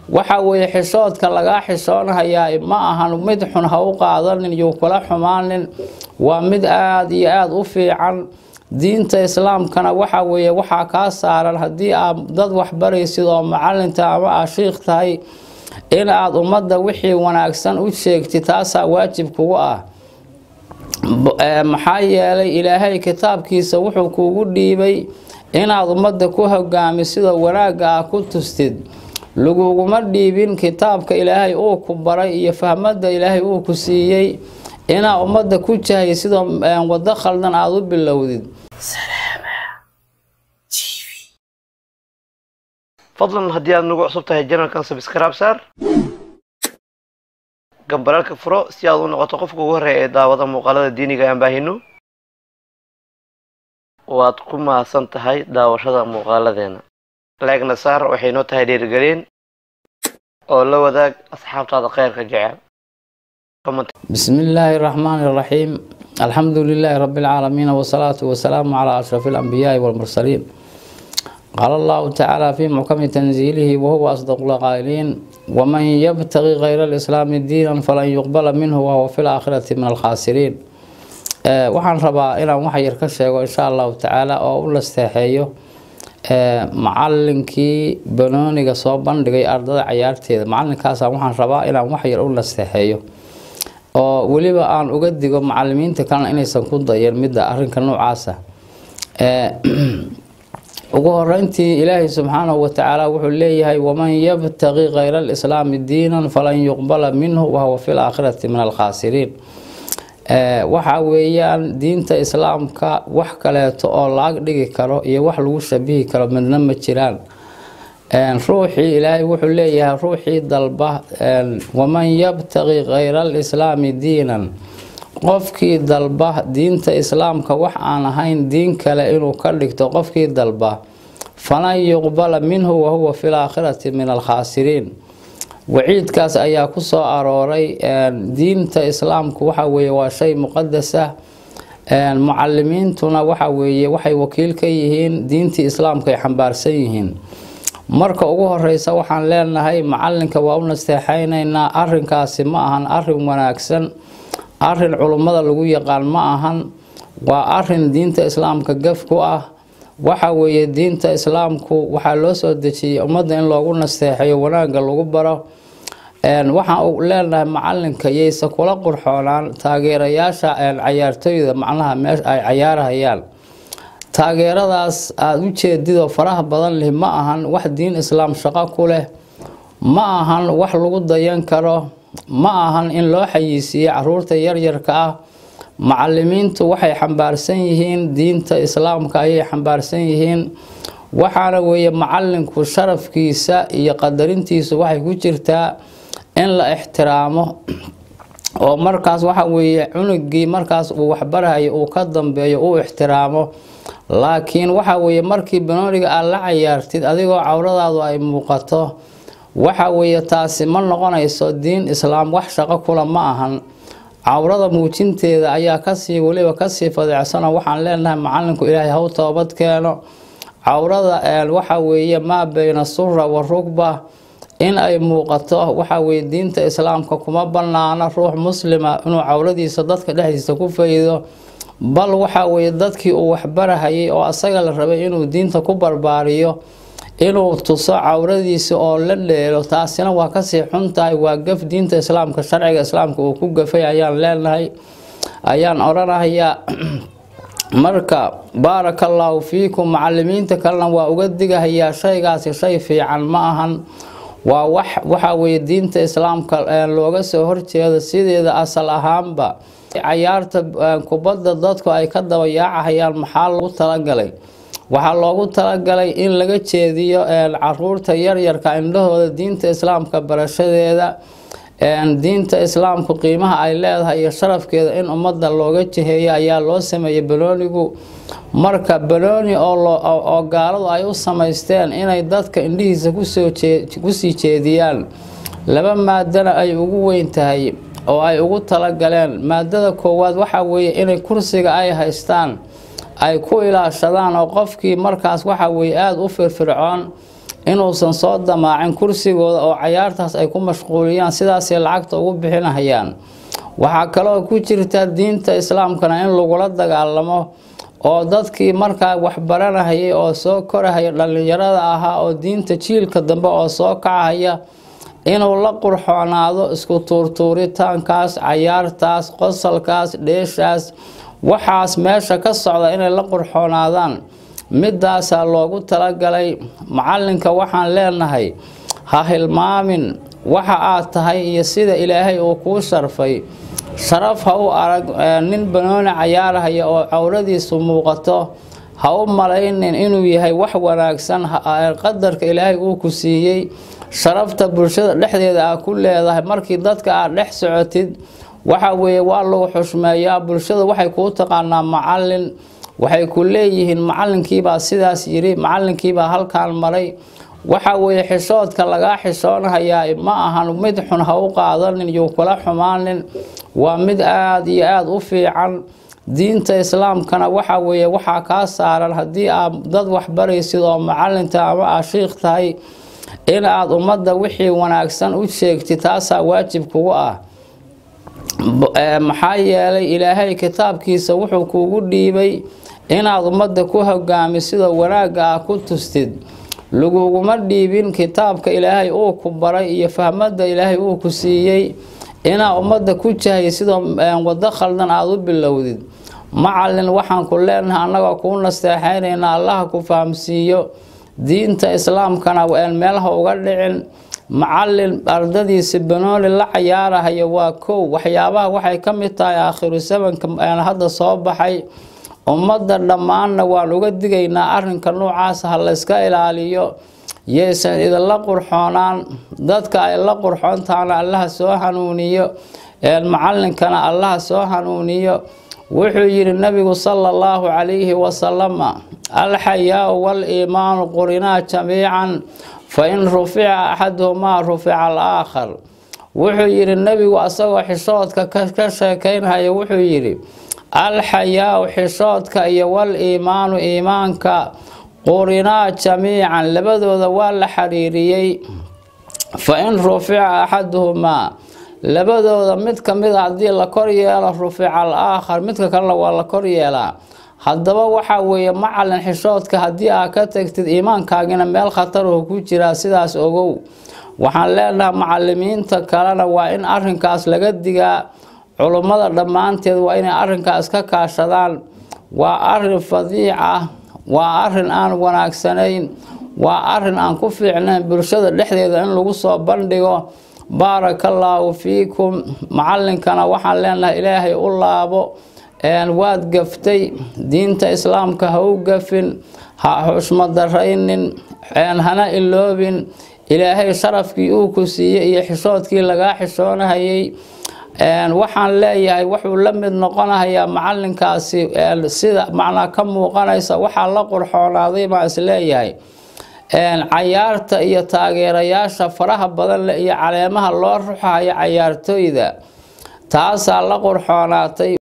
waxa weeye xishoodka lagaa xishoonahayaa ma ahan mid xun ha u qaadanin iyo kula xumaanin waa mid aada iyo aada u fiican diinta islaamkana waxa weeye waxaa kaa saaran haddii aad dad waxbaraysid oo macalinta ama aa shiikh tahay in aada ummadda wixii wanaagsan u sheegtid taasaa waajib kugu ah maxaa yeelay ilaahay kitaabkiisa wuxuu kuugu dhiibay inaad ummadda ku hogaamisidoo wanaagga ah ku tustid laguguma dhiibin kitaabka ilaahay uu ku baray iyo fahmadda ilaahay uu ku siiyey inaad ummadda ku jahay sidoo waddo khaldan aada u bilowdid fadlan haddii aad nagu cusub tahay janalkan sabskraib saar gambalaalka furo si aad u noqoto qofka ugu horreeya ee daawada muuqaalada diiniga aan baahino waad ku mahadsan tahay daawashada muuqaaladeena leegna saar waxay noo tahay dhiirigelin oo la wadaag asxaabtaada kheyrka jecel بسم الله الرحمن الرحيم الحمد لله رب العالمين والصلاة والسلام على أشرف الأنبياء والمرسلين قال الله تعالى في محكم تنزيله وهو أصدق القائلين ومن يبتغي غير الإسلام دينا فلن يقبل منه وهو في الآخرة من الخاسرين waxaan rabaa inaan wax yar ka sheego insha allahu tacaala oo u lasteexeeyo macalinkii banooniga soo bandhigay ardada cayaarteeda macalinkaasa waxaan rabaa inaan wax yar u lasteexeeyo oo weliba aan uga digo macalimiinta kalena inaysan ku dayan midda arinka noocaasa ugu horeyntii ilaahay subxaanahu watacaala wuxuu leeyahay waman yabtaqi kayra alislaami diinan falan yuqbala minhu wahuwa fi laakhirati min alkhaasiriin waxa weeyaan diinta islaamka wax kaleeto oo laag dhigi karo iyo wax lagu shabihi karo midna ma jiraan ruuxii ilaahay wuxuu leeyahay ruuxii dalba waman yabtaqi kayra alislaami diinan qofkii dalba diinta islaamka wax aan ahayn diin kale inuu ka dhigto qofkii dalba falan yuqbala minhu wahuwa fi laakhirati min alkhaasiriin waciidkaas ayaa ku soo arooray diinta islaamku waxa weeye waa shay muqadas ah mucalimiintuna waxa weeye waxay wakiil ka yihiin diintii islaamka ay xambaarsan yihiin marka ugu horeysa waxaan leenahay macalinka waa u nasteexaynaynaa arinkaasi ma ahan arin wanaagsan arin culummada lagu yaqaan ma ahan waa arin diinta islaamka gaf ku ah waxa weeye diinta islaamku waxaa loo soo dejiyey ummadda in loogu nasteexeeyo wanaagga lagu baro waxaan leenahay macalinka yaysa kula qurxoonaan taageerayaasha cayaartooyda macnaha meesha ay cayaarahayaan taageeradaas aada u jeedidoo faraha badan leh ma ahan wax diin islaam shaqo ku leh ma ahan wax lagu dayan karo ma ahan in loo xayiisiiye caruurta yaryarka ah macalimiintu waxay xambaarsan yihiin diinta islaamka ayay xambaarsan yihiin waxaana weeye macalinku sharafkiisa iyo qadarintiisu waxay ku jirtaa in la ixtiraamo oo markaas waxa weeye cunugii markaas uu waxbarahayo uu ka dambeeyo uu ixtiraamo laakiin waxa weeye markii banooniga aad la cayaartid adigoo cawradaadu ay muuqato waxa weeye taasi ma noqonayso diin islaam wax shaqo kula ma ahan cawrada muujinteeda ayaa kasii weliba kasii fadeecsano waxaan leenahay macalinku ilaahay haw toobad keeno cawrada waxa weeye maa bayna sura wa rugba in ay muuqato waxa weye diinta islaamka kuma banaano ruux muslima inuu cawradiisa dadka dhexdiisa ku faydo bal waxa weeye dadkii uu waxbarahayay oo asaga la rabay inuu diinta ku barbaariyo inuu tuso cawradiisa oo la dheelo taasina waa kasii xun tahay waa gaf diinta islaamka sharciga islaamka uu ku gafay ayaan leenahay ayaan odhanahayaa marka baaraka allaahu fiikum macalimiinta kalena waa uga digahayaa shaygaasi shay fiican ma ahan waa wax waxa weeye diinta islaamka looga soo horjeedo sideeda asal ahaanba cayaarta kubadda dadku ay ka daba yaacahayaan maxaa lagu talagalay waxaa loogu talagalay in laga jeediyo caruurta yaryarka indhahooda diinta islaamka barashadeeda diinta islaamku qiimaha ay leedahay iyo sharafkeeda in ummadda looga jiheeyo ayaa loo sameeyey banoonigu marka banooni oo gaaladu ay u samaysteen inay dadka indhihiisa kusii jeediyaan laba maadana ay ugu weyn tahay oo ay ugu talagaleen maadada koowaad waxa weeye inay kursiga ay haystaan ay ku ilaashadaan oo qofkii markaas waxa weye aada u firfircoon inuusan soo damaacin kursigooda oo cayaartaas ay ku mashquuliyaan sidaasay lacagta ugu bixinahayaan waxaa kaloo ku jirta diinta islaamkana in lagula dagaalamo oo dadkii markaa waxbaranahayay oo soo korahaya dhallinyarada ahaa oo diinta jiilka dambe oo soo kacahaya inuu la qurxoonaado isku tuurtuuritaankaas cayaartaas qosalkaas dheeshaas waxaas meesha ka socda inay la qurxoonaadaan midaasaa loogu talagalay macalinka waxaan leenahay ha hilmaamin waxa aad tahay iyo sida ilaahay uu kuu sharfay sharaf ha u arag nin banooni cayaarahaya oo cawradiisu muuqato ha u malaynin inuu yahay wax wanaagsan qadarka ilaahay uu ku siiyey sharafta bulshada dhexdeeda aa ku leedahay markii dadka aad dhex socotid waxa weeye waa lagu xushmeeyaa bulshada waxay kuu taqaanaa macalin waxay ku leeyihiin macalinkiibaa sidaas yiri macalinkiibaa halkaan maray waxa weeye xishoodka lagaa xishoonahayaa ma ahan mid xun ha u qaadanin iyo kula xumaanin waa mid aada iyo aada u fiican diinta islaamkana waxa weeye waxaa kaa saaran haddii aad dad waxbaraysid oo macalinta ama aa shiikh tahay in aada ummadda wixii wanaagsan u sheegtid taasaa waajib kugu ah maxaa yeelay ilaahay kitaabkiisa wuxuu kuugu dhiibay inaad ummadda ku hogaamisidoo wanaagga ah ku tustid laguguma dhiibin kitaabka ilaahay uu ku baray iyo fahmadda ilaahay uu ku siiyey inaad ummadda ku jahaysidoo waddo khaldan aada u bilowdid macalin waxaan ku leenahay annagoo kuu nasteexaynaynaa allaha ku fahamsiiyo diinta islaamkana meelaha uga dhicin macalin ardadiisi banooli la cayaarahayo waa kow waxyaabaha waxay ka mid tahay aakhiru samanka hadda soo baxay ummadda dhammaanna waan uga digaynaa arrinka noocaas ha layska ilaaliyo yaysan idinla qurxoonaan dadka ay la qurxoontaana allaha soo hanuuniyo macalinkana allaha soo hanuuniyo wuxuu yidhi nabigu sala allahu calayhi wasalama alxayaau wal-iimaanu qurinaa jamiican fa in rufica axaduhumaa rufica alaakhar wuxuu yidhi nebigu asagoo xishoodka ka sheekeynhaya wuxuu yidhi alxayaau xishoodka iyo wal-iimaanu iimaanka qurinaa jamiican labadooda waa la xiriiriyey fa in rufica axaduhumaa labadooda mid ka mid a haddii la kor yeelo rufica al aakhar midka kalena waa la kor yeelaa haddaba waxaa weeye macalin xishoodka haddii aad ka tagtid iimaankaagina meel khataruhu ku jiraa sidaas ogow waxaan leenahay macalimiinta kalena waa in arinkaas laga digaa culummada dhammaanteed waa inay arrinkaas ka kaashadaan waa arin fadiic ah waa arin aan wanaagsanayn waa arin aan ku fiicnayn bulshada dhexdeeda in lagu soo bandhigo baaraka allaahu fiikum macalinkana waxaan leenahay ilaahay u laabo waad gaftay diinta islaamka ha u gafin ha xushmadaraynin hana iloobin ilaahay sharafkii uu ku siiyey iyo xishoodkii lagaa xishoonahayay waxaan leeyahay wuxuu la mid noqonahayaa macalinkaasi sida macnaa ka muuqanaysa waxaa la qurxoonaaday baan isleeyahay cayaarta iyo taageerayaasha faraha badan leh iyo caleemaha loo ruxayo cayaartooyda taasaa la qurxoonaatay